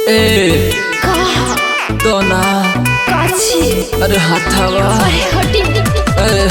ए का तो ना काची अरे हाथावा अरे हटी अरे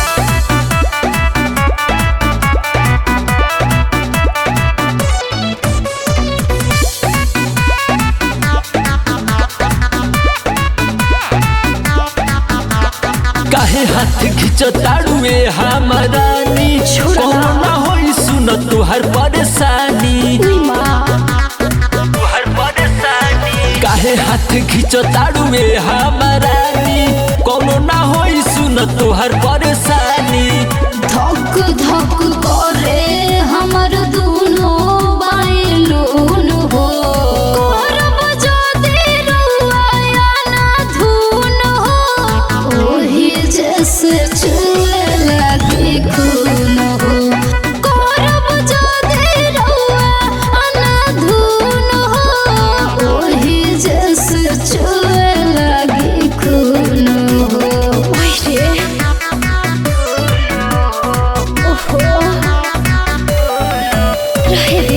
काहे हाथ खींचो ताड़ुए हमारानी छोड़ा। कौनो ना होई सुन तुहर परेशानी उई माँ तुहर परेशानी काहे हाथ खींचो ताड़ुए हमारानी कौनो ना होई सुन तुहर परेशानी धक धक करे हमर दुनो बायलून हो करब जदि रुआया ना धुन हो ओही जैसे चुए लगी खून हो करब जदि रुआया ना धुन हो ओही जैसे चुए लगी खून हो ओही रे ओहो रहे रे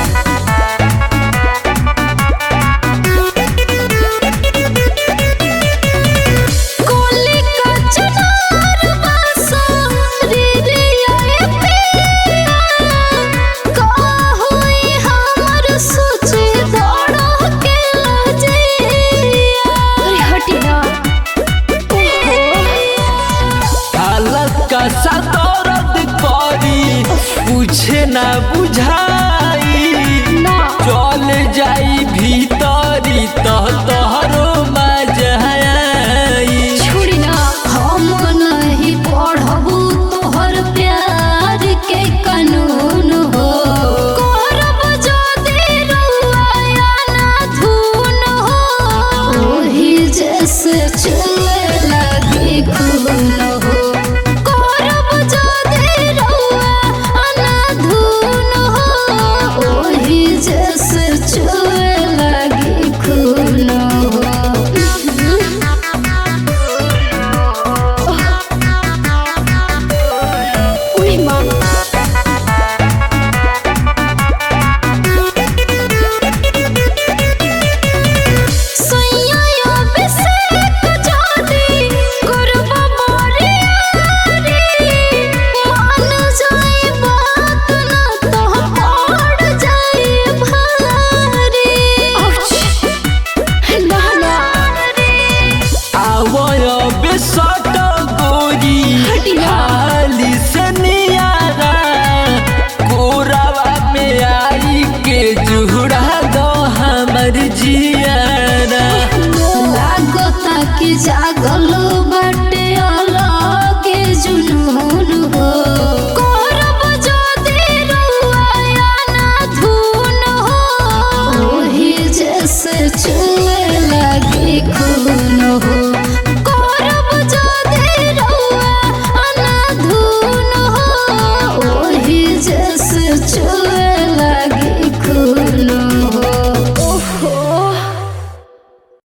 कोली का चनार बासा रे रे आए पिया का होई हमर सोचे दौड़ के लजिया अरे हटी ना ओहो हालत का सा दर्द करी पूछे ना बुझाई ना चल जाई भीतरी तह तोहरो मजाई छोड़ी ना हम नहीं पढ़बू तोहर प्यार के कानून हो करब जदि रुआया ना धुन हो ओही जैसे चले लगी खून हो करब जदि रुआया ना धुन हो ओही जैसे चले लगी खून हो Uy, mamá. आवय बेसट गोरी हटी ना। हाली से नियारा कोरावा में आई के जुड़ा दो हमर जियारा लागता कि जागल बाटे अलग जुनून हो करब जदि रुआया ना धुन हो ओही जैसे